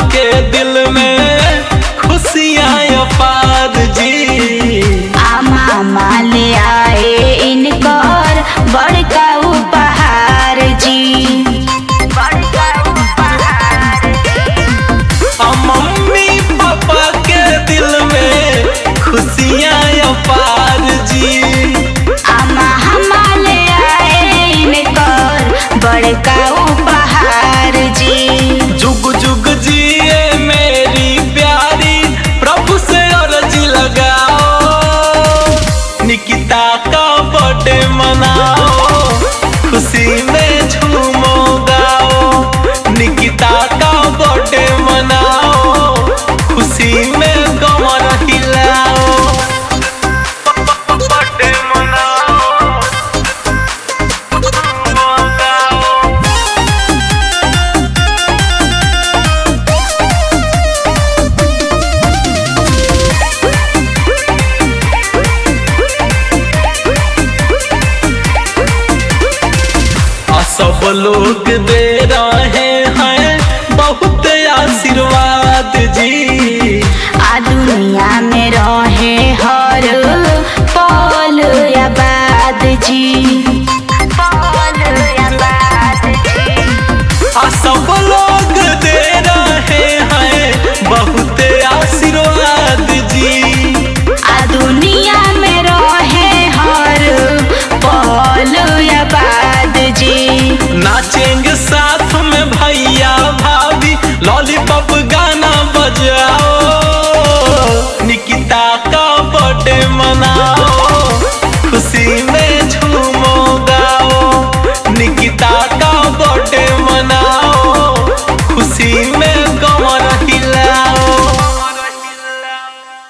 के दिल में खुशियाँ अपार जी आमा माले आए इनकर बड़का उपहार जी बड़का उपहार आ मम्मी पापा के दिल में खुशियाँ अपार जी आमा हमाले आए इनकर बड़का उपहार जी जुग जुग जिए मेरी प्यारी प्रभु से अर्जी लगाओ निकिता का बर्थडे मनाओ खुशी में झूमो गाओ निकिता का बर्थडे मनाओ खुशी में कमर हिलाओ बर्थडे मनाओ झूमो गाओ आ सब लोग दे